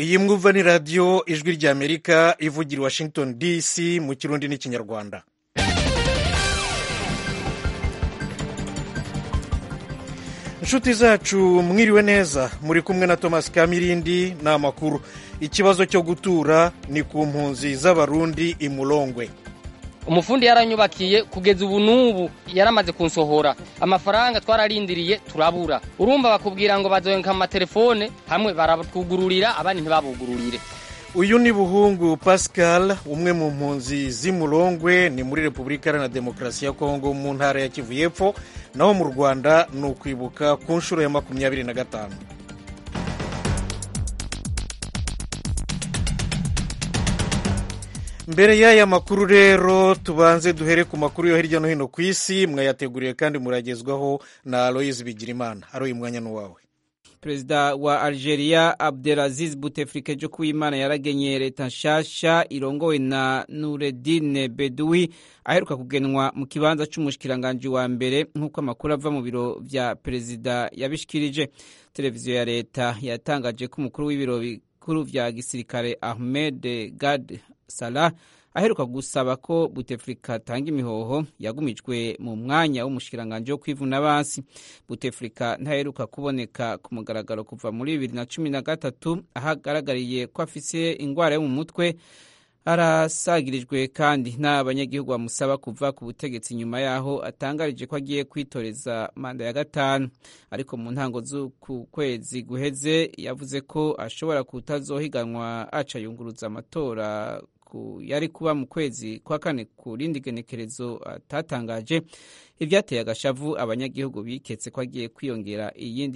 iyi mwumva ni radiyo ijwi ry'amerika ivugira i washington dc mu kirundi n'ikinyarwanda inshuti zacu mwiriwe neza muri kumwe na thomas kamirindi ni amakuru ikibazo cyo gutura ni ku mpunzi z'abarundi i murongwe umufundi yaranyubakiye kugeza ubu n'ubu yaramaze kunsohora amafaranga twararindiriye turabura urumva bakubwira ngo bazoyenka amatelefone hamwe baratwugururira abandi ntibabugururire uyu ni buhungu pascal umwe mu mpunzi z'imurongwe ni muri repubulika iharanira demokarasi ya kongo mu ntara ya kivu y'epfo naho mu rwanda ni ukwibuka ku nshuro ya makumyabiri na gatanu mbere y'aya makuru rero tubanze duhere ku makuru yo hirya no hino ku isi mwayateguriye kandi muragezwaho na aloyizi bigirimana aroye umwanya n'uwawe perezida wa algeria abdelaziz buteflike jo kuwimana yaragenye leta nshasha irongowe na nuredine beduwi aheruka kugenwa mu kibanza c'umushikiranganji wa mbere nk'uko amakuru ava mu biro vya perezida yabishikirije televiziyo ya leta yatangaje ko umukuru w'ibiro bikuru vya gisirikare ahmed gad salah aheruka gusaba ko buteflika atanga imihoho yagumijwe mu mwanya w'umushikiranganji wo kwivuna basi buteflika ntaheruka kuboneka ku mugaragaro kuva muri bibiri na cumi na gatatu aho agaragariye ko afise ingwara yo mu mutwe arasagirijwe kandi n'abanyagihugu bamusaba kuva ku butegetsi nyuma yaho atangarije ko agiye kwitoreza manda ya gatanu ariko mu ntango z'uku kwezi guheze yavuze ko ashobora kutazohiganwa aca yunguruza amatora yari kuba mu kwezi kwa kane ku rindi genekerezo atatangaje ibyateye agashavu abanyagihugu biketse ko agiye kwiyongera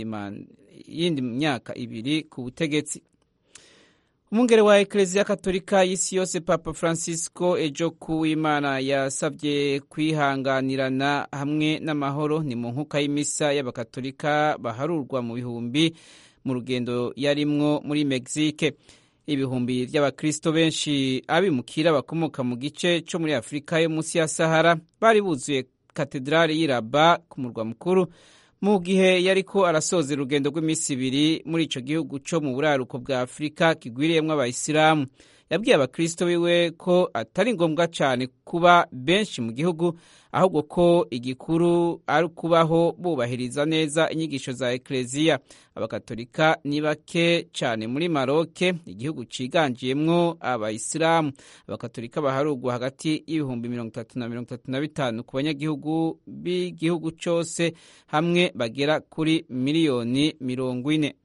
iyindi myaka ibiri ku butegetsi umwungere wa ekereziya katolika y'isi yose papa francisco ejo kuwimana yasabye kwihanganirana hamwe n'amahoro ni mu nkuka y'imisa y'abakatolika baharurwa mu bihumbi mu rugendo yarimwo muri mexique ibihumbi by'abakristo benshi abimukira bakomoka mu gice cyo muri afurika yo munsi ya sahara bari buzuye katedrali y'iraba ku murwa mukuru mu gihe yariko arasoza urugendo rw'iminsi ibiri muri ico gihugu co mu buraruko bwa afurika kigwiriyemwo abayisilamu yabwiye abakristo biwe ko atari ngombwa cyane kuba benshi mu gihugu ahubwo ko igikuru ari ukubaho bubahiriza neza inyigisho za ekereziya abakatolika ni bake cyane muri maroke igihugu ciganjiyemwo abayisilamu abakatolika baharugwa hagati y'ibihumbi mirongo itatu na mirongo itatu na bitanu ku banyagihugu b'igihugu cyose hamwe bagera kuri miliyoni mirongo ine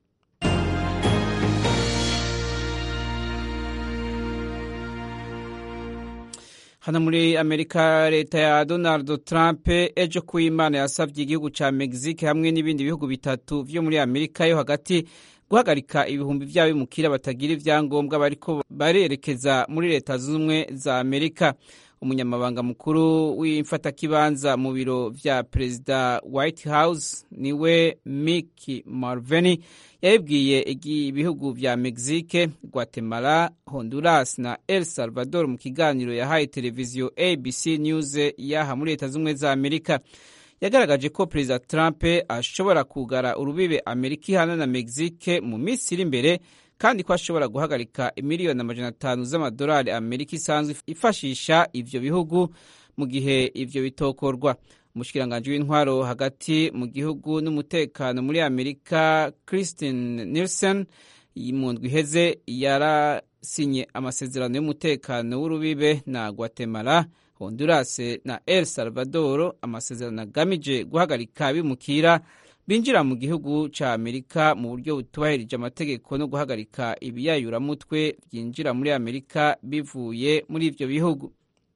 hano muri amerika leta ya donald trump ejo kuwimana yasabye igihugu ca mexique hamwe n'ibindi bihugu bitatu vyo muri amerika yo hagati guhagarika ibihumbi vy'abimukira batagira ivyangombwa bariko barerekeza muri leta z'ubumwe za amerika umunyamabanga mukuru w'imfatakibanza mu biro vya perezida white house niwe mick marveni yabibwiye ibihugu vya mexique guatemala honduras na el salvador mu kiganiro yahaye televiziyo abc news yaha muri leta z'ubumwe za amerika yagaragaje ko perezida trump ashobora kugara urubibe amerika ihana na mexique mu minsi iri imbere kandi ko ashobora guhagarika imiliyoni amajana atanu z'amadolari amerika isanzwe ifashisha ivyo bihugu mu gihe ivyo bitokorwa umushikiranganji w'intwaro hagati mu gihugu n'umutekano muri amerika christine nielsen mu ndwi iheze yarasinye amasezerano y'umutekano w'urubibe na guatemala honduras na el salvador amasezerano agamije guhagarika bimukira binjira mu gihugu ca amerika mu buryo butubahirije amategeko no guhagarika ibiyayuramutwe byinjira muri amerika bivuye muri ivyo bihugu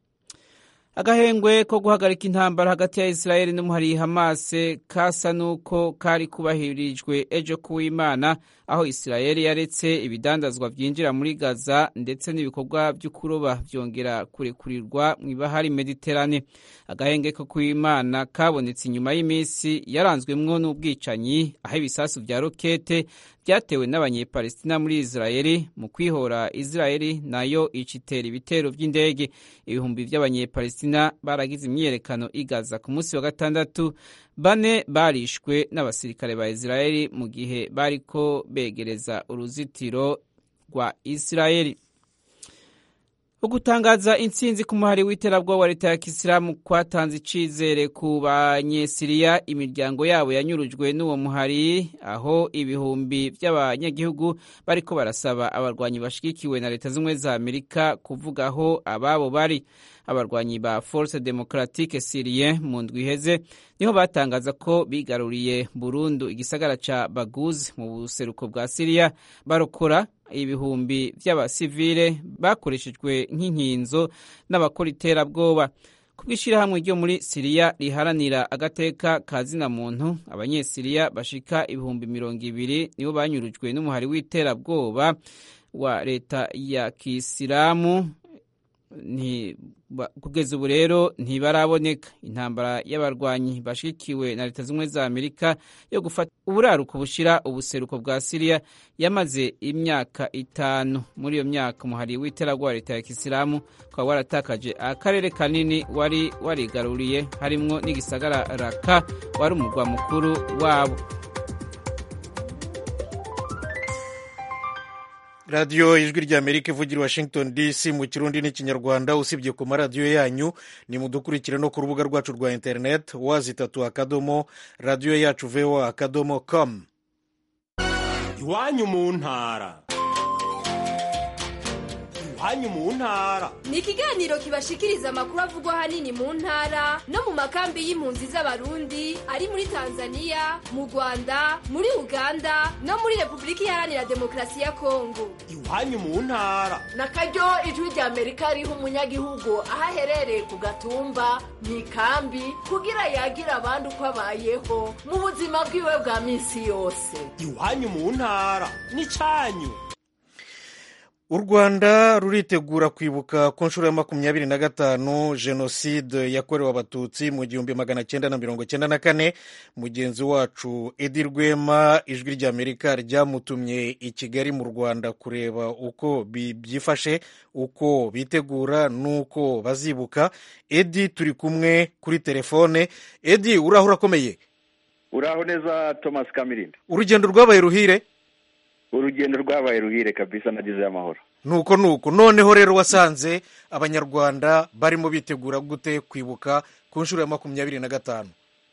agahengwe ko guhagarika intambara hagati ya israeli n'umuhari hamase kasa n'uko kari kubahirijwe ejo kuw'imana aho israeli yaretse ibidandazwa byinjira muri gaza ndetse n'ibikorwa byo kuroba byongera kurekurirwa mu ibahari mediterane agahenge ko kuw'imana kabonetse inyuma y'iminsi yaranzwemwo n'ubwicanyi aho ibisasu vya rokete byatewe n'abanyepalestina muri israeli mu kwihora israeli nayo icitera ibitero by'indege ibihumbi by'abanyepalestina baragize imyiyerekano igaza ku munsi wa gatandatu bane barishwe n'abasirikare ba israeli mu gihe bariko begereza uruzitiro rwa isirayeli ugutangaza intsinzi ku muhari w'iterabwoba wa leta ya kisilamu kwatanze icizere ku banyesiriya imiryango yabo yanyurujwe n'uwo muhari aho ibihumbi by'abanyagihugu bariko barasaba abarwanyi bashigikiwe na leta z'ubumwe za amerika kuvuga aho ababo bari abarwanyi ba force democratique syrien mu ndwi iheze niho batangaza ko bigaruriye burundu igisagara ca baguz mu buseruko bwa siriya barokora ibihumbi by'abasivile bakoreshejwe nk'inkinzo n'abakora iterabwoba ku bw'ishyirahamwe ryo muri siriya riharanira agateka ka zina muntu abanyesiriya bashika ibihumbi mirongo ibiri nibo banyurujwe n'umuhari w'iterabwoba wa leta ya kisilamu kugeza ubu rero ntibaraboneka intambara y'abarwanyi bashikiwe na leta z'ubumwe za amerika yo gufata uburaruko bushira ubuseruko bwa siriya yamaze imyaka itanu muri iyo myaka umuhari w'iterabwoba leta ya kisilamu ukaba waratakaje akarere kanini wari warigaruriye harimwo n'igisagara raka wari umurwa mukuru wabo radiyo ijwi rya amerika ivugira washington dc mu kirundi n'ikinyarwanda usibye ku maradiyo yanyu ni mudukurikire no ku rubuga rwacu rwa interineti wazi itatu akadomo radiyo yacu voa akadomo com iwanyu mu ntara iwanyu mu ntara ni ikiganiro kibashikiriza amakuru avugwa ahanini mu ntara no mu makambi y'impunzi z'abarundi ari muri tanzania mu rwanda muri uganda no muri repubulika iharanira demokarasi ya kongo iwanyu mu ntara na karyo ijwi rya amerika riha umunyagihugu aho aherereye ku gatumba mu ikambi kugira yagira abandi uko abayeho mu buzima bwiwe bwa minsi yose iwanyu mu ntara ni cyanyu u rwanda ruritegura kwibuka ku nshuro ya makumyabiri na gatanu jenoside yakorewe abatutsi mu gihumbi magana cyenda na mirongo cyenda na kane mugenzi wacu edi rwema ijwi ry'amerika ryamutumye i kigali mu rwanda kureba uko byifashe uko bitegura n'uko bazibuka edi turi kumwe kuri telefone edi uraho urakomeye uraho neza thomas kamirindi urugendo rwabaye ruhire urugendo rwabaye ruhire kabisa nagize amahoro nuko nuko noneho rero wasanze abanyarwanda barimo bitegura gute kwibuka ku nshuro ya makumyabiri na gatanu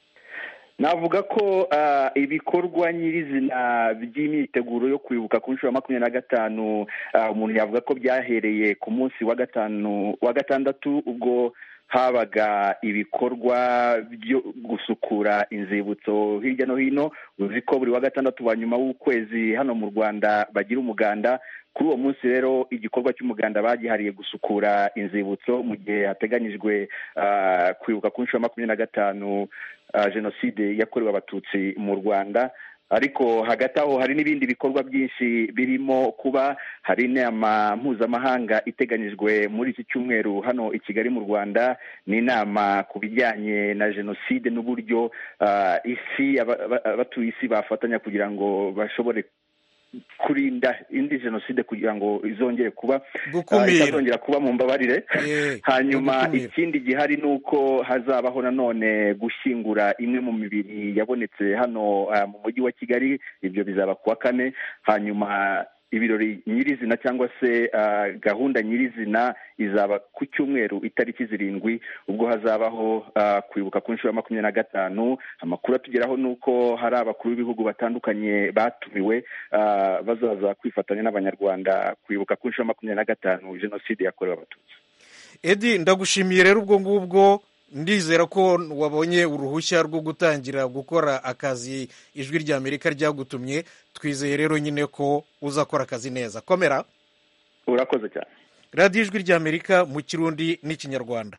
navuga ko ibikorwa nyirizina by'imyiteguro yo kwibuka ku nshuro ya makumyabiri na gatanu umuntu yavuga ko byahereye ku munsi wa gatanu wa gatandatu ubwo habaga ibikorwa byo gusukura inzibutso hirya no hino uzi ko buri wa gatandatu wa nyuma w'ukwezi hano mu rwanda bagira umuganda kuri uwo munsi rero igikorwa cy'umuganda bagihariye gusukura inzibutso mu gihe hateganyijwe kwibuka ku nshuro ya makumyabiri na gatanu jenoside yakorewe abatutsi mu rwanda ariko hagati aho hari n'ibindi bikorwa byinshi birimo kuba hari inama mpuzamahanga iteganyijwe muri iki cyumweru hano i kigali mu rwanda ni inama ku bijyanye na jenoside n'uburyo isi abatuye isi bafatanya kugira ngo bashobore kurinda indi jenoside kugira ngo izongere kuba itazongera kuba mu mbabarire hanyuma ikindi gihari ni uko hazabaho nanone gushyingura imwe mu mibiri yabonetse hano mu mujyi wa kigali ibyo bizaba ku wa kane hanyuma ibirori nyirizina cyangwa se gahunda nyirizina izaba ku cyumweru itariki zirindwi ubwo hazabaho kwibuka ku nshuro ya makumyabiri na gatanu amakuru atugeraho ni uko hari abakuru b'ibihugu batandukanye batumiwe bazaza kwifatanya n'abanyarwanda kwibuka ku nshuro ya makumyabiri na gatanu jenoside yakorewe abatutsi edi ndagushimiye rero ubwo ngubwo ndizera ko wabonye uruhushya rwo gutangira gukora akazi ijwi rya amerika ryagutumye twizeye rero nyine ko uzakora akazi neza komera urakoze cyane radiyo ijwi rya amerika mu kirundi n'ikinyarwanda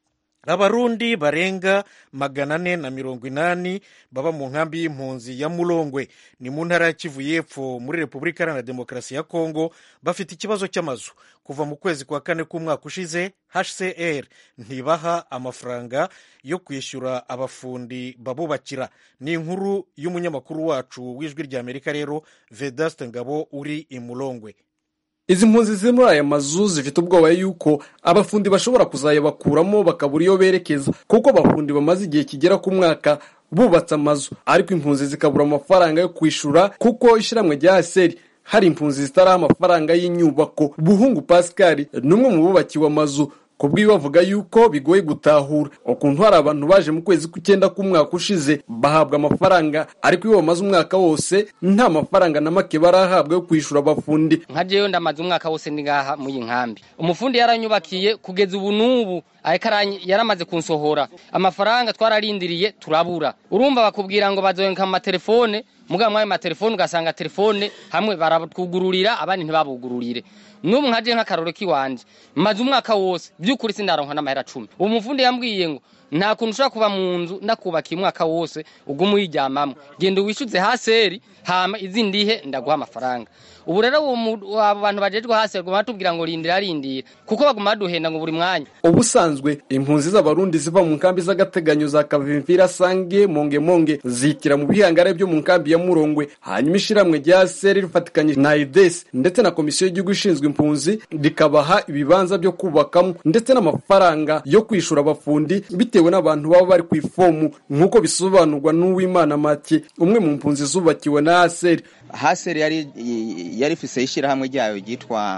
abarundi barenga magana ane na mirongo inani baba mu nkambi y'impunzi ya murongwe ni mu ntara ya kivu y'epfo muri repubulika iharanira demokarasi ya kongo bafite ikibazo cy'amazu kuva mu kwezi kwa kane k'umwaka ushize hcr ntibaha amafaranga yo kwishyura abafundi babubakira ni inkuru y'umunyamakuru wacu w'ijwi rya amerika rero vedaste ngabo uri i murongwe izi mpunzi ziri muri aya mazu zifite ubwoba yuko abafundi bashobora kuzayabakuramo bakabura iyo berekeza kuko abafundi bamaze igihe kigera ku mwaka bubatse amazu ariko impunzi zikabura amafaranga yo kwishyura kuko ishyirahamwe rya seri hari impunzi zitaraho amafaranga y'inyubako buhungu pascal ni umwe mu bubakiwe amazu ku bw'iyo bavuga yuko bigoye gutahura ukuntu hari abantu baje mu kwezi kw'icyenda k'umwaka ushize bahabwa amafaranga ariko iyo bamaze umwaka wose nta mafaranga na make barahabwa yo kwishyura abafundi nka jewe ndamaze umwaka wose ndi ngaha muri iyi nkambi umufundi yaranyubakiye kugeza ubu n'ubu ariko aranyi- yaramaze kunsohora amafaranga twararindiriye turabura urumva bakubwira ngo bazoyenka amatelefone mugabo mwayo matelefone ugasanga telefone hamwe baratwugururira abandi ntibabugururire n'ubu nkaje nk'akaroro k'iwanje maze umwaka wose by'ukuri sindaronka n'amahera cumi uwo mufundi yambwiye ngo nta kuntu ushobora kuba mu nzu ndakubakiye umwaka wose uguma uyiryamamo genda wishyuze haseri hama izindi ihe ndaguha amafaranga ubu rero uwo mu- abo bantu bajejwe haseri baguma batubwira ngo rindira rindira kuko baguma baduhenda ngo buri mwanya ubusanzwe impunzi z'abarundi ziva mu nkambi z'agateganyo za kavimvira sange monge monge zitira mu bihangare byo mu nkambi ya murongwe hanyuma ishiramwe rya seri rifatikanye na ides ndetse na komisiyo y'igihugu ishinzwe impunzi rikabaha ibibanza byo kubakamo ndetse n'amafaranga yo kwishura abafundi bitewe n'abantu baba bari ku ifomu nk'uko bisobanurwa n'uwimana make umwe mu mpunzi zubakiwe na aseri haseri yari yari ifise ishyirahamwe ryayo ryitwa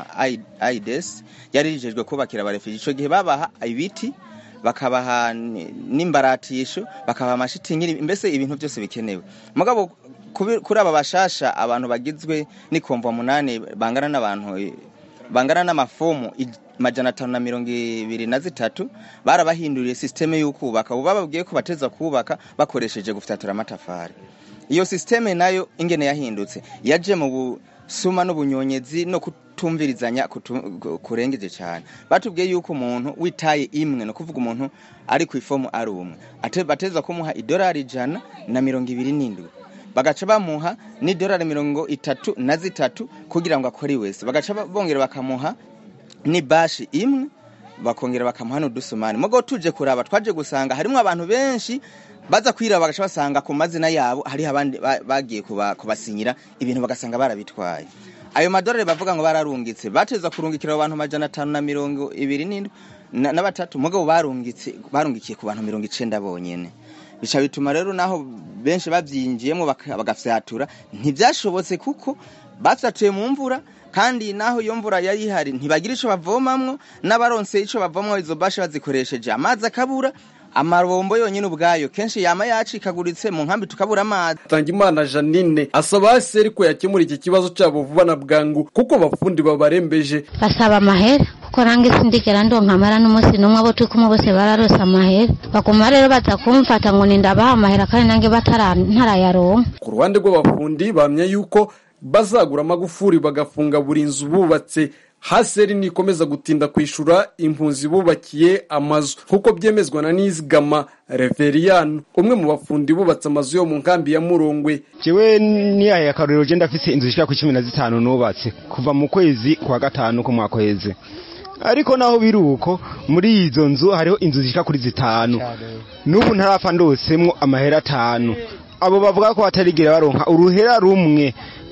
aides yari rijejwe kubakira abarefugee ico gihe babaha ibiti bakabaha ni- n'imbaratisho bakabaha amashitingi mbese ibintu byose bikenewe mugabo kubi- kuri aba bashasha abantu bagizwe n'ikomva munani bangana n'abantu eh, bangana n'amafomu ij- majana atanu na mirongo ibiri na zitatu barabahinduriye sisiteme y'ukubaka ubu bababwiye ko bateza kubaka bakoresheje gufyatura amatafari iyo sisiteme nayo ingene yahindutse yaje mu busuma n'ubunyonyezi no kutumvirizanya kutu- ku- kurengeje cyane batubwiye yuko umuntu witaye imwe no kuvuga umuntu ari ku ifomu ari umwe Ate- bateza kumuha idolari ijana na mirongo ibiri n'indwi bagaca bamuha n'idolari mirongo itatu na zitatu kugira ngo akore wese bagaca ba- bongera bakamuha ni bashi imwe bakongera bakamuha n'udusumani mugo tuje kuraba twaje gusanga harimo abantu benshi baza kwiraba bagaca basanga ku mazina yabo hariho abandi ba- bagiye kuba- kubasinyira ibintu bagasanga barabitwaye ayo madolari bavuga ngo bararungitse bateza kurungikira abo bantu majana atanu na mirongo ibiri n'indwi na na batatu mugabo barungitse barungikiye ku bantu mirongo icenda bonyene bica bituma rero naho benshi bavyinjiyemo baka- bagafyatura ntivyashobotse kuko bafyatuye mu mvura kandi naho iyo mvura yari ihari ntibagira ico bavomamwo n'abaronse ico bavomamwo izo bashi bazikoresheje amazi akabura amabombo yonyine ubwayo kenshi yama yacikaguritse mu nkambi tukabura amazi Tangimana Janine asaba aseri ko yakemura iki kibazo cyabo vuba na bwangu kuko abafundi babarembeje basaba amahera kuko nange sindigera ndonka amahera n'umunsi n'umwe abo turi kumwe bose bararose amahera baguma rero baza kumfata ngo nindabaha amahera kandi nange batara ntarayaronka ku ruhande rw'abafundi bamya yuko bazagura amagufuri bagafunga buri nzu bubatse haseri nikomeza gutinda kwishura impunzi bubakiye amazu nk'uko byemezwa na nizigama reveriyani umwe mu bafundi bubatse amazu yo mu nkambi ya murongwe jewe niyaye akarorero je ndafise inzu zishika ku cumi na zitanu nubatse kuva mu kwezi kwa gatanu ko mwakweze ariko naho biri uko muri izo nzu hariho inzu zishika kuri zitanu n'ubu ntarapfa ndosemwo amahera atanu abo bavuga ko batarigera baronka uruhera rumwe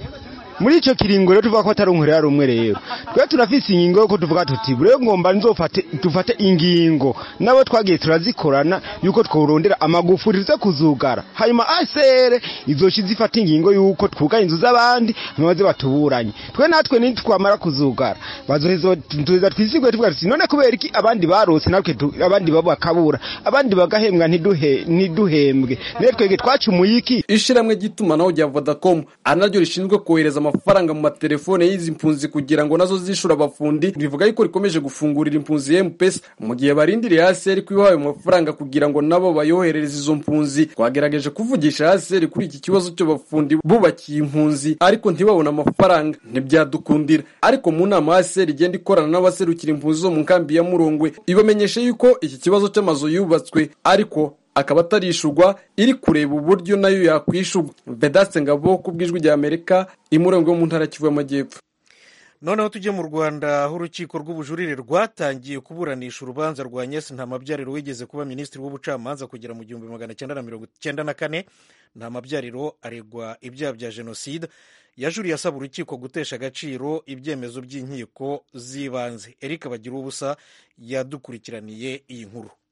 muri ico kiringo rero tuvuga ko atari uruhera rumwe rero twe turafise ingingo yo tuvuga tuti rero ngomba nzofate dufate ingingo nabo twagiye turazikorana yuko tworondera amagufuri tuze kuzugara hanyuma asere izoshi zifata ingingo yuko twuga inzu z'abandi maze batuburanye twe natwe nitwamara kuzugara bazoheza tuza twisigwe tuvuga tuti none kubera iki abandi barose natwe tu- abandi babo bakabura abandi bagahembwa ntiduhe ntiduhembwe rero twege twacumuye iki ishyirahamwe ry'itumanaho rya vodacom ari naryo rishinzwe kohereza amafaranga mu matelefone y'izi mpunzi kugira ngo nazo zishyure abafundi rivuga yuko rikomeje gufungurira impunzi ya mpesa mu gihe barindiriye haseri ko ibahaye amafaranga kugira ngo nabo bayoherereze izo mpunzi twagerageje kuvugisha haseri kuri iki kibazo cy'abafundi bubakiye impunzi ariko ntibabone amafaranga ntibyadukundira ariko mu nama haseri igenda ikorana n'abaserukira impunzi zo mu nkambi ya murongwe ibamenyesha yuko iki kibazo cy'amazu yubatswe ariko akaba atarishurwa iri kureba uburyo nayo yakwishurwa vedaste ngabo ku bw'ijwi rya amerika imurengo yo mu ntara ya kivu y'amajyepfo noneho tujye mu rwanda aho urukiko rw'ubujurire rwatangiye kuburanisha urubanza rwa nyesi ntamabyariro wigeze kuba minisitiri w'ubucamanza kugera mu gihumbi magana cyenda na mirongo cyenda na kane ntamabyariro aregwa ibyaha bya jenoside yajuriye asaba urukiko gutesha agaciro ibyemezo by'inkiko z'ibanze eric bagira ubusa yadukurikiraniye iyi nkuru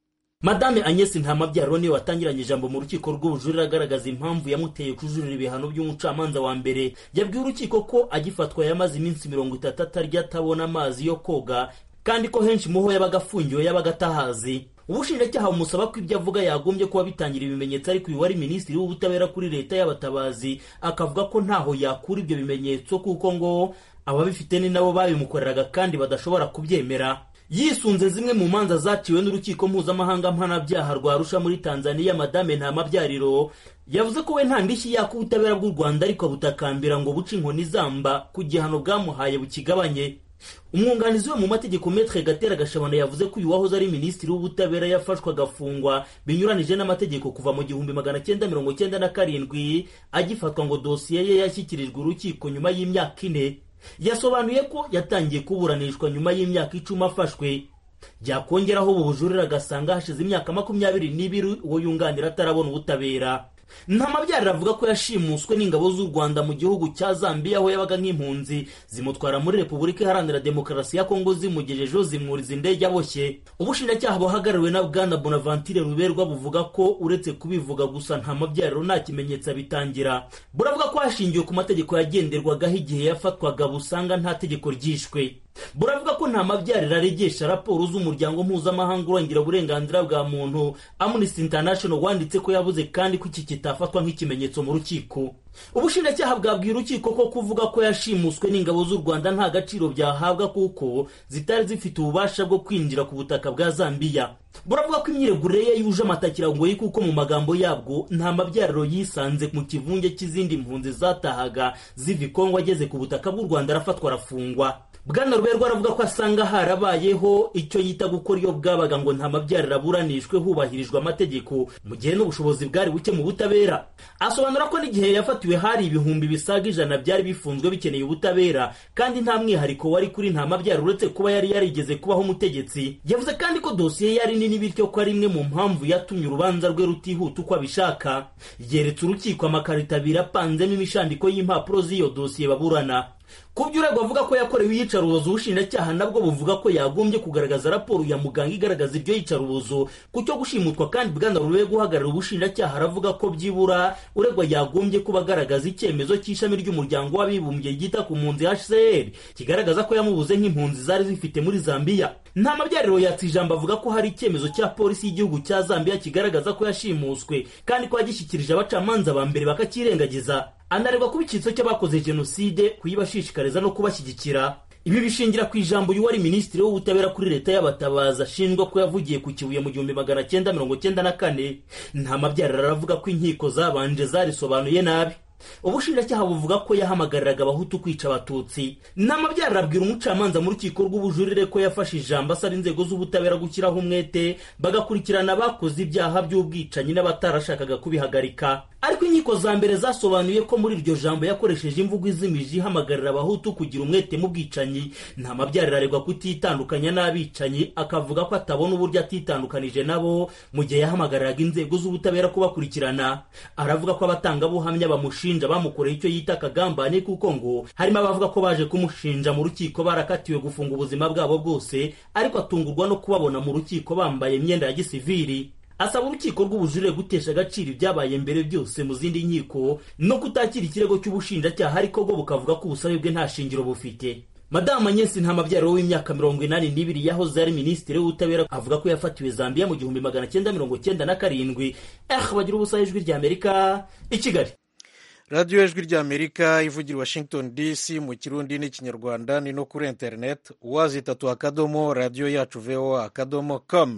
madame agnes ntamabyaro niwe watangiranye ijambo mu rukiko rw'ubujurire agaragaza impamvu yamuteye kujurira ibihano by'umucamanza wa mbere yabwiye urukiko ko agifatwa yamaze iminsi mirongo itatu atarya atabona amazi yo koga kandi ko henshi muho yabaga afungiwe yabaga atahazi ubushinjacyaha bumusaba ko ibyo avuga yagombye kuba bitangira ibimenyetso ariko uyu wari minisitiri w'ubutabera kuri leta y'abatabazi akavuga ko ntaho yakura ibyo bimenyetso kuko ngo ababifite ni nabo babimukoreraga kandi badashobora kubyemera yisunze zimwe mu manza zaciwe n'urukiko mpuzamahanga mpanabyaha rwa arusha muri tanzania madame ntamabyariro yavuze ko we nta ndishyi yaka ubutabera bw'u rwanda ariko butakambira ngo buce inkoni zamba ku gihano bwamuhaye bukigabanye umwunganizi we mu mategeko metre gatera gashabana yavuze ko uyu wahoze ari minisitiri w'ubutabera yafashwe agafungwa binyuranije n'amategeko kuva mu gihumbi magana cyenda mirongo cyenda na karindwi agifatwa ngo dosiye ye yashyikirijwe urukiko nyuma y'imyaka ine yasobanuye ko yatangiye kuburanishwa nyuma y'imyaka icumi afashwe byakongeraho ubu bujurire agasanga hashize imyaka makumyabiri n'ibiri uwo yunganira atarabona ubutabera ntamabyarira avuga ko yashimuswe n'ingabo z'u rwanda mu gihugu cya zambia aho yabaga nk'impunzi zimutwara muri repubulika iharanira demokarasi ya kongo zimugejejeho zimwuriza indege aboshye ubushinjacyaha buhagarariwe na bwana bonaventure ruberwa buvuga ko uretse kubivuga gusa nta mabyariro nta kimenyetso abitangira buravuga ko hashingiwe ku mategeko yagenderwagaho igihe yafatwaga busanga nta tegeko ryishwe buravuga ko nta mabyariro aregesha raporo z'umuryango mpuzamahanga urengera uburenganzira bwa muntu amnesty international wanditse ko yabuze kandi ko iki kitafatwa nk'ikimenyetso mu rukiko ubushinjacyaha bwabwiye urukiko ko kuvuga ko yashimuswe n'ingabo z'u rwanda nta gaciro byahabwa kuko zitari zifite ububasha bwo kwinjira ku butaka bwa zambiya buravuga ko imyiregurire ye yuje amatakirangoyi kuko mu magambo yabwo nta mabyariro yisanze mu kivunge cy'izindi mpunzi zatahaga ziva ikongo ageze ku butaka bw'u rwanda arafatwa arafungwa bwana ruberwa aravuga ko asanga harabayeho icyo yita gukora iyo bwabaga ngo nta mabyariro aburanishwe hubahirijwe amategeko mu gihe n'ubushobozi bwari buke mu butabera asobanura ko n'igihe yafatiwe hari ibihumbi bisaga ijana byari bifunzwe bikeneye ubutabera kandi nta mwihariko wari kuri nta mabyariro uretse kuba yari yarigeze kubaho umutegetsi yavuze kandi ko dosiye yari nini bityo ko ari imwe mu mpamvu yatumye urubanza rwe rutihuta uko abishaka yeretse urukiko amakarito abiri apanzemo imishandiko y'impapuro z'iyo dosiye baburana ku byo uregwa avuga ko yakorewe iyicarubozo ubushinjacyaha nabwo buvuga ko yagombye kugaragaza raporo ya muganga igaragaza iryo yicarubozo ku cyo gushimutwa kandi bwana rube guhagarara ubushinjacyaha aravuga ko byibura uregwa yagombye kuba agaragaza icyemezo cy'ishami ry'umuryango w'abibumbye ryita ku mpunzi hcr kigaragaza ko yamubuze nk'impunzi zari zifite muri zambiya nta mabyariro yatse ijambo avuga ko hari icyemezo cya polisi y'igihugu cya zambiya kigaragaza ko yashimuswe kandi ko yagishyikirije abacamanza ba mbere bakakirengagiza anareba kuba icyitso cy'abakoze jenoside kuyibashishikariza no kubashyigikira ibi bishingira ku ijambo y'uwari minisitiri w'ubutabera kuri leta y'abatabazi ashinjwa ko yavugiye ku kibuye mu gihumbi magana cyenda mirongo cyenda na kane nta mabyariro aravuga ko inkiko zabanje zarisobanuye nabi ubushinjacyaha buvuga ko yahamagariraga abahutu kwica abatutsi n'amabyariro abwira umucamanza mu rukiko rw'ubujurire ko yafashe ijambo asaba inzego z'ubutabera gushyiraho umwete bagakurikirana abakoze ibyaha by'ubwicanyi n'abatarashakaga kubihagarika ariko inkiko za mbere zasobanuye ko muri iryo jambo yakoresheje imvugo izimije ihamagarira abahutu kugira umwete mu bwicanyi nta mabyariro aregwa kutitandukanya n'abicanyi akavuga ko atabona uburyo atitandukanije nabo mu gihe yahamagariraga inzego z'ubutabera kubakurikirana aravuga ko abatangabuhamya bamushinja bamukoreye icyo yita akagambane kuko ngo harimo abavuga ko baje kumushinja mu rukiko barakatiwe gufunga ubuzima bwabo bwose ariko atungurwa no kubabona mu rukiko bambaye imyenda ya gisiviri asaba urukiko rw'ubujurire gutesha agaciro ibyabaye mbere byose mu zindi nkiko no kutakira ikirego cy'ubushinjacyaha ariko bwo bukavuga ko ubusabe bwe nta shingiro bufite madamu anyesi nta mabyaro w'imyaka mirongo inani n'ibiri yahoze ari minisitiri w'ubutabera avuga ko yafatiwe zambiya mu gihumbi magana cyenda mirongo cyenda na karindwi eh bagira ubusa ijwi rya amerika i kigali radiyo ijwi rya amerika ivugira washington dc mu kirundi n'ikinyarwanda ni no kuri interineti uwazitatu akadomo radiyo yacu voa akadomo com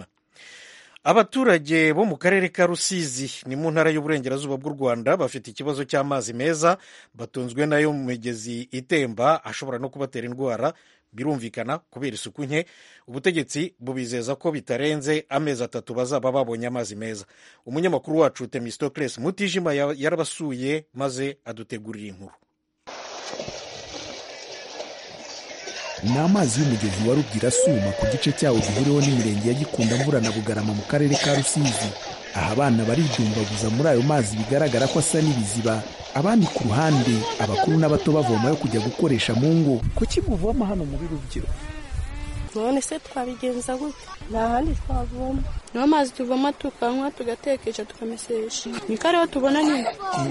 abaturage bo mu karere ka rusizi ni mu ntara y'uburengerazuba bw'u rwanda bafite ikibazo cy'amazi meza batunzwe nayo mu migezi itemba ashobora no kubatera indwara birumvikana kubera isuku nke ubutegetsi bubizeza ko bitarenze amezi atatu bazaba babonye amazi meza umunyamakuru wacu temistocles mutijima yarabasuye maze adutegurira inkuru ni amazi y'umugezi wa rubwira asuma ku gice cyawo gihuriweho n'imirenge ya gikunda mvura na bugarama mu karere ka rusizi aha abana baridumbaguza muri ayo mazi bigaragara ko asa n'ibiziba abandi ku ruhande abakuru n'abato bavomayo kujya gukoresha mu ngo kuki muvoma hano muri rubyiruko none se twabigenza gute nta handi twavoma niyo mazi tuvoma tukanywa tugatekesha tukamesesha niko ariho tubona nyine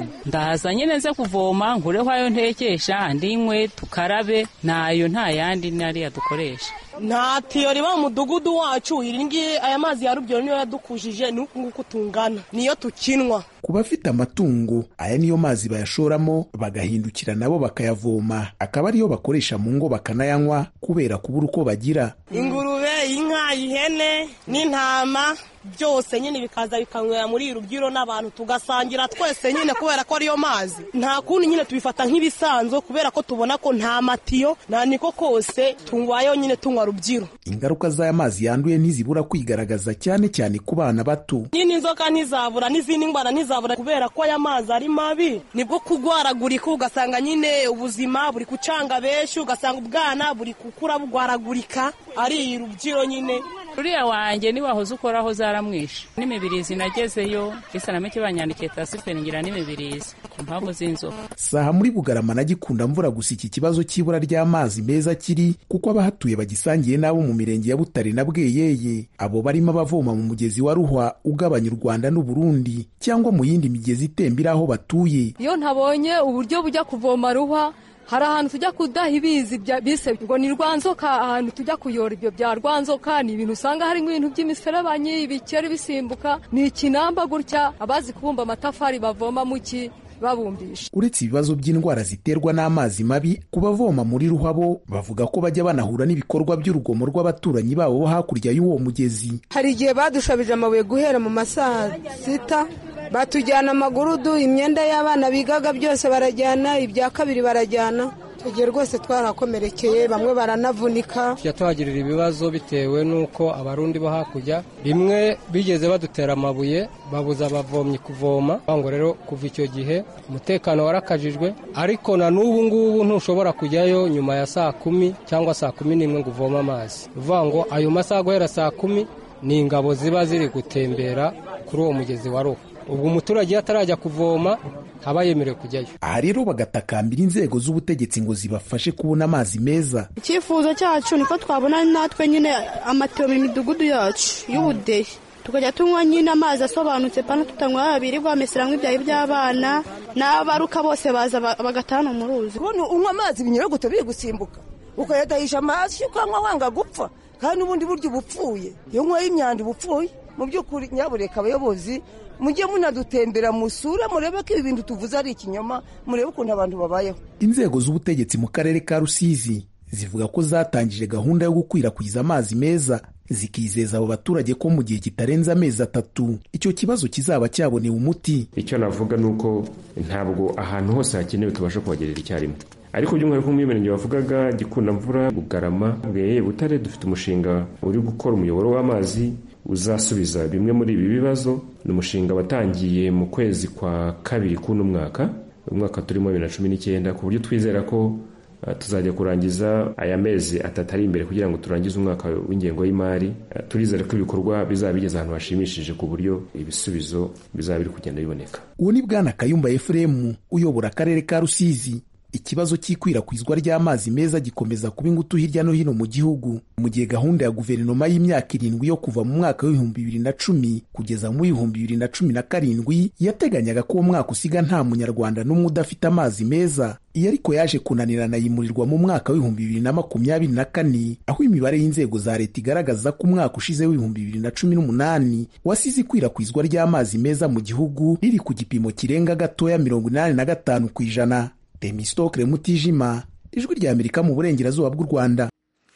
ndaza nyine nze kuvoma nkureho ayo ntekesha ndinywe tukarabe nayo nta yandi nariya dukoresha nta tiyo riba mu mudugudu wacu iri ngiyi aya mazi ya rubyaro niyo yadukujije ni uku nguku tungana niyo tukinwa ku bafite amatungo aya niyo mazi bayashoramo bagahindukira nabo bakayavoma akaba ariyo bakoresha mu ngo bakanayanywa kubera kubura uko bagira ingurube inka ihene n'intama byose nyine bikaza bikanywera muri iri rubyiro n'abantu tugasangira twese nyine kubera ko ariyo mazi nta kundi nyine tubifata nk'ibisanzwe kubera ko tubona ko nta matiyo nta niko kose tunywayo nyine tunywa rubyiro ingaruka z'aya mazi yanduye ntizibura kwigaragaza cyane cyane ku bana bato nyine inzoka ntizabura n'izindi ndwara ntizabura kubera ko aya mazi ari mabi nibwo kugwaragurika ugasanga nyine ubuzima buri gucanga benshi ugasanga ubwana buri gukura bugwaragurika ari iyi rubyiro nyine uriya wanjye niwahoze ukoraho zaramwishe n'imibirizi nagezeyo isanameke banyandikiye tasiferi ngira n'imibirizi ku mpamvu z'inzoka saha muri bugarama na gikunda mvura gusa iki kibazo cy'ibura ry'amazi meza kiri kuko abahatuye bagisangiye n'abo mu mirenge ya butare na bweyeye abo barimo abavoma mu mugezi wa ruhwa ugabanya u rwanda n'uburundi cyangwa mu yindi migezi itembera aho batuye iyo ntabonye uburyo bujya kuvoma ruhwa hari ahantu tujya kudaha ibizi bise ngo ni rwanzoka ahantu tujya kuyora ibyo bya rwanzoka ni ibintu usanga harimo ibintu by'imiserebanyi ibikeri bisimbuka ni ikinamba gutya abazi kubumba amatafari bavoma mu ki babumbisha uretse ibibazo by'indwara ziterwa n'amazi mabi ku bavoma muri ruhabo bavuga ko bajya banahura n'ibikorwa by'urugomo rw'abaturanyi babo bo hakurya y'uwo mugezi hari igihe badushabije amabuye guhera mu masaha sita batujyana amagurudu imyenda y'abana bigaga byose barajyana ibya kabiri barajyana tugiye rwose twarakomerekeye bamwe baranavunika tujya tuhagirira ibibazo bitewe n'uko abarundi bo hakurya rimwe bigeze badutera amabuye babuza abavomyi kuvoma ngo rero kuva icyo gihe umutekano warakajijwe ariko na n'ubu ngubu ntushobora kujyayo nyuma ya saa kumi cyangwa saa kumi n'imwe ngo uvome amazi uvuga ngo ayo masaha guhera saa kumi ni ingabo ziba ziri gutembera kuri uwo mugezi wa ruhu ubwo umuturage iyo atarajya kuvoma ntaba yemerewe kujyayo aha rero bagatakambira inzego z'ubutegetsi ngo zibafashe kubona amazi meza icyifuzo cyacu niko twabona natwe nyine amatiyo mu midugudu yacu y'ubudehe tukajya tunywa nyine amazi asobanutse pana tutanywa babiri bamesera ibyayi by'abana n'abaruka bose baza bagatana mu ruzi kubona unywa amazi binyuragute biri gusimbuka ukayadahisha amazi ukanywa wanga gupfa kandi n'ubundi buryo uba upfuye iyo unyweye imyanda uba upfuye mu by'ukuri nyabureka abayobozi mujye munadutembera musura murebe ko ibi bintu tuvuze ari ikinyoma murebe ukuntu abantu babayeho inzego z'ubutegetsi mu karere ka rusizi zivuga ko zatangije gahunda yo gukwirakwiza amazi meza zikizeza abo baturage ko mu gihe kitarenze amezi atatu icyo kibazo kizaba cyabonewe umuti icyo navuga ni uko ntabwo ahantu hose hakenewe tubasha kuhagerera icyarimwe ariko by'umwihariko mu mirenge bavugaga gikundamvura bugarama bweye butare dufite umushinga uri gukora umuyoboro w'amazi uzasubiza bimwe muri ibi bibazo ni umushinga watangiye mu kwezi kwa kabiri k'uno mwaka umwaka turimo bibiri na cumi n'icyenda ku buryo twizera ko tuzajya kurangiza aya mezi atatu ari imbere kugira ngo turangize umwaka w'ingengo y'imari turizere ko ibikorwa bizaba bigeze ahantu hashimishije ku buryo ibisubizo bizaba biri kugenda biboneka uwo ni bwana kayumba efuremu uyobora akarere ka rusizi ikibazo cy'ikwirakwizwa ry'amazi meza gikomeza kuba ingutu hirya no hino mu gihugu mu gihe gahunda ya guverinoma y'imyaka irindwi yo kuva mu mwaka w'ibihumbi bibiri na cumi kugeza mu w'ibihumbi bibiri na cumi na karindwi yateganyaga ko uwo mwaka usiga nta munyarwanda n'umwe udafite amazi meza iyo ariko yaje kunanirana yimurirwa mu mwaka w'ibihumbi bibiri na makumyabiri na kane aho imibare y'inzego za leta igaragaza ko umwaka ushize w'ibihumbi bibiri na cumi n'umunani wasize ikwirakwizwa ry'amazi meza mu gihugu riri ku gipimo kirenga gatoya mirongo inani na gatanu ku ijana Temistokle Mutijima ijwi rya Amerika mu burengerazuba bw'u Rwanda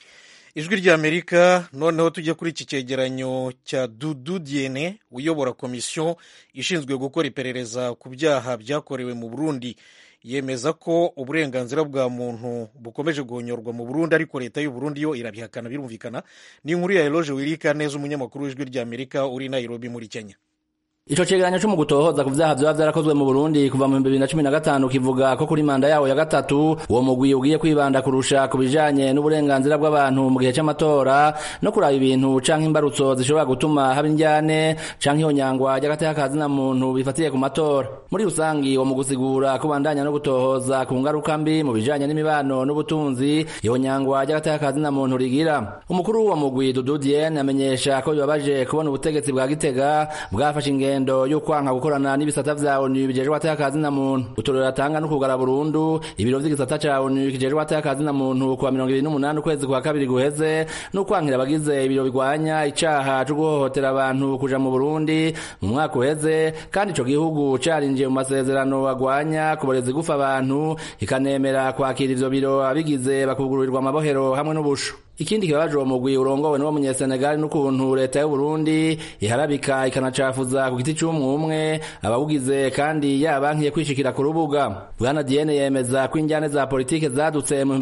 ijwi rya Amerika noneho tujya kuri iki cyegeranyo cya Dudu Diene uyobora komisiyo ishinzwe gukora iperereza ku byaha byakorewe mu Burundi yemeza ko uburenganzira bwa muntu bukomeje guhonyorwa mu Burundi ariko leta y'u Burundi yo irabihakana birumvikana ni inkuru ya Eloge Wirika neza umunyamakuru w'ijwi rya Amerika uri Nairobi muri Kenya Ico cegeranyo co mu gutohoza ku vyaha vyoba vyarakozwe mu Burundi kuva mu 2015 kivuga ko kuri manda yawo ya gatatu uwo mugwi ugiye kwibanda kurusha ku bijanye n'uburenganzira bw'abantu mu gihe c'amatora no kuraba ibintu canke imbarutso zishobora gutuma haba indyane canke ihonyangwa ry'agateka ka zina muntu bifatiye ku matora muri rusangi uwo mugwi usigura kubandanya no gutohoza ku ngaruka mbi mu bijanye n'imibano n'ubutunzi ihonyangwa ry'agateka ka zina muntu rigira umukuru w'uwo mugwi Dudu Diene amenyesha ko bibabaje kubona ubutegetsi bwa Gitega bwafashe ingendo ingendo yo kwanka gukorana n'ibisata vya ONU bijejwe atakazi na muntu utorero atanga no kugara burundu ibiro vy'igisata ca ONU kijejwe atakazi na muntu kuwa 28 ukwezi kwa kabiri guheze no kwankira abagize ibiro bigwanya icaha cyo guhohotera abantu kuja mu Burundi mu mwaka uheze kandi ico gihugu carinjiye mu masezerano agwanya kuboreza gufa abantu ikanemera kwakira ivyo biro abigize bakugururirwa amabohero hamwe n'ubusho ikindi kibabaje uwo mugwi urongowe n'uwo munyesenegali n'ukuntu leta y'u Burundi iharabika ikanacafuza ku giti c'umwumwe abawugize kandi yabankiye kwishikira ku rubuga bwana Diene yemeza ko injyane za politike zadutse mu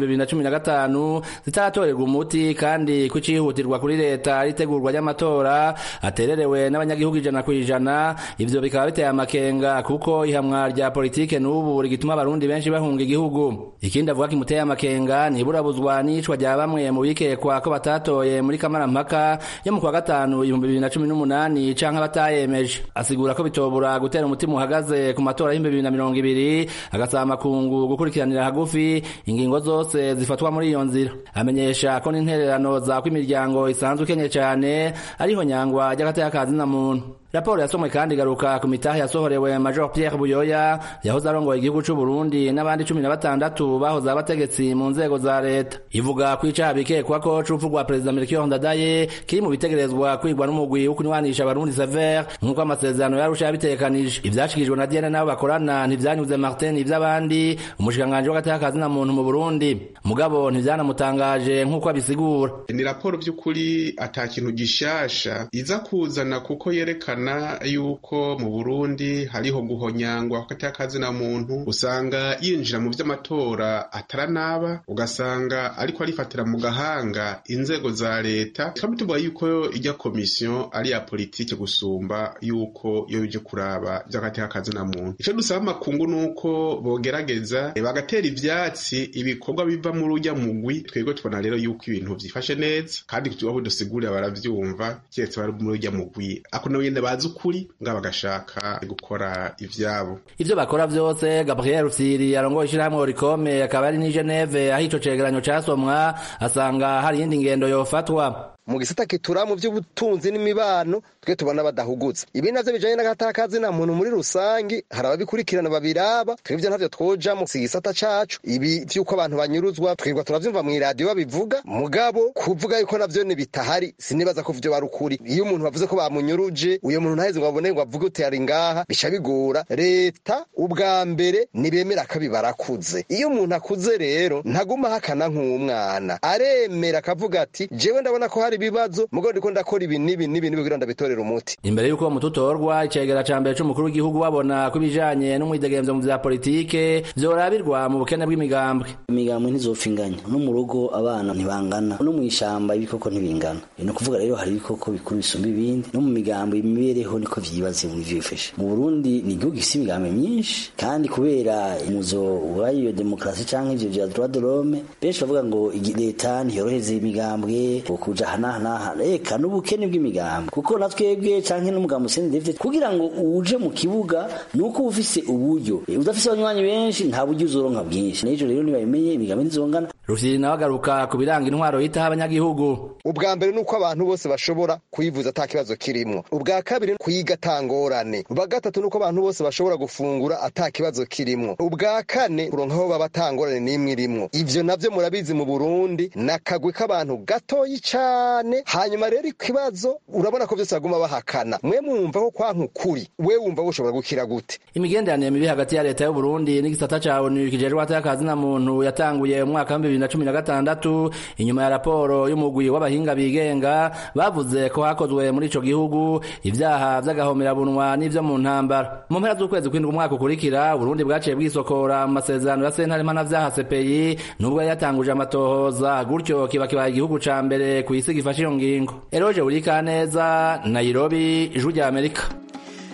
2015 zitaratorerwa umuti kandi ko icihutirwa kuri leta ritegurwa ry'amatora atererewe n'abanyagihugu ijana ku ijana ivyo bikaba biteye amakenga kuko ihamwa rya politike n'ubu rigituma abarundi benshi bahunga igihugu ikindi avuga kimuteye amakenga niburabuzwa n'icwa rya bamwe mu bike bikekwa ko batatoye muri kamarampaka yo mu kwa gatanu ibihumbi bibiri na cumi n'umunani canke batayemeje asigura ko bitobura gutera umutima uhagaze ku matora y'ibihumbi bibiri na mirongo ibiri agasaba amakungu gukurikiranira hagufi ingingo zose zifatwa muri iyo nzira amenyesha ko n'intererano za ko imiryango isanzwe ikenye cane ariho nyangwa ry'agateka ka zina muntu raporo yasomwe kandi igaruka ku mitahe yasohorewe major Pierre Buyoya yahoze arongoye igihugu c'u Burundi n'abandi cumi na batandatu bahoze abategetsi mu nzego za leta ivuga ko icaha bikekwa ko c'urupfu rwa perezida Melchior Ndadaye kiri mu bitegerezwa kwigwa n'umugwi wo kunywanisha abarundi sever nk'uko amasezerano yarusha yabitegekanije ivyashikijwe na Diane nabo bakorana ntivyanyuze Martin ivy'abandi umushikiranganji w'agateka ka zina muntu mu Burundi mugabo ntivyanamutangaje nk'uko abisigura ni raporo by'ukuri ata kintu gishasha iza kuzana kuko yerekana yuko mu Burundi hariho guhonyangwa kw'agateka na muntu usanga yinjira mu vy'amatora ataranaba ugasanga ariko arifatira mu gahanga inzego za leta tukaba tuvuga yuko ijya komisiyo ari ya politike gusumba yuko yo bije kuraba vy'agateka na muntu ico dusaba amakungu nuko bogerageza bagatera ivyatsi ibikorwa biva muri urya mugwi twebwe tubona rero yuko ibintu vyifashe neza kandi abo dusigurira baravyumva keretse bari muri urya mugwi ako nabo nyene bazi ukuri nga bagashaka gukora ivyabo ivyo bakora vyose Gabriel Rufyiri arongoye ishirahamwe Oricome akaba ari ni Geneve aho ico cegeranyo casomwa asanga hari iyindi ngendo yofatwa mu gisata kitura mu by'ubutunzi n'imibano twe tubona badahugutse ibi navyo bijanye n'agatakazi na muntu muri rusangi hari ababikurikirana babiraba twebwe ntavyo twoja mu gisata cacu ibi vy'uko abantu banyuruzwa twebwe turavyumva mu iradiyo babivuga mugabo kuvuga yuko navyo bitahari sinibaza ko vyo barukuri iyo umuntu bavuze ko bamunyuruje uyo muntu ntaheze ngo abone ngo avuge uti ari ngaha bica bigora leta ubwa mbere nibemera akabi barakuze iyo umuntu akuze rero ntaguma hakana nk'umwana aremera akavuga ati jewe ndabona ko hari ibibazo mugabo ndiko ndakora ibi n'ibi n'ibi n'ibi kugira ndabitorera umuti imbere y'uko mututorwa icegera ca mbere c'umukuru w'igihugu babona ko ibijanye n'umwidegemvyo mu vya politike vyorabirwa mu bukene bw'imigambwe imigambwe ntizopfa inganya no mu rugo abana ntibangana no mw'ishamba ibikoko ntibingana ni ukuvuga rero hari ibikoko bikuru bisumba ibindi no mu migambwe imibereho niko vyibaze mu vyifashe mu burundi ni igihugu gifise imigambi myinshi kandi kubera umuzo w'iyo demokarasi canke ivyo vya droit de l'homme benshi bavuga ngo leta ntiyoroheze imigambwe kuja hana hana reka n'ubukene bw'imigambi kuko na twebwe canke n'umugambi Hussein David kugira ngo uje mu kibuga nuko ufise uburyo udafise abanywanyi benshi nta buryo uzoronka bwinshi n'ejo rero nibabimenye imigambi ntizongana Rufyiri nawe agaruka ku biranga intwaro yitaho abanyagihugu ubwa mbere nuko abantu bose bashobora kuyivuza ata kibazo kirimwo ubwa kabiri kuyiga atangorane ubwa gatatu nuko abantu bose bashobora gufungura ata kibazo kirimwo ubwa kane kuronka aho baba atangorane n'imwe irimwo ivyo navyo murabizi mu Burundi nakagwe k'abantu gatoyi cane hanyuma rero ikibazo urabona ko vyose baguma bahakana mwe mwumva ko kwanka ukuri we wumva woshobora gukira gute imigenderanire mibi hagati ya leta y'u Burundi n'igisata ca ONU kijejwe atakazi na muntu yatanguye mu mwaka wa bibiri na cumi na gatandatu inyuma ya raporo y'umugwi w'abahinga bigenga bavuze ko hakozwe muri ico gihugu ivyaha vy'agahomerabunwa n'ivyo mu ntambara mu mpera z'ukwezi kwindwi umwaka ukurikira Burundi bwaciye bwisokora mu masezerano ya sentare mpanavyaha CPI nubwo yatanguje amatohoza gutyo kiba kibaye igihugu ca mbere kw'isi gifashe iyo ngingo eroje buri kaneza nairobi ijwi rya amerika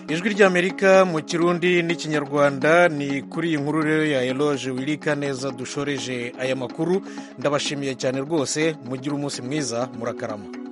ijwi ry'amerika mu kirundi n'ikinyarwanda ni kuri iyi nkuru rero ya eloge wirika neza dushoreje aya makuru ndabashimiye cyane rwose mugire umunsi mwiza murakarama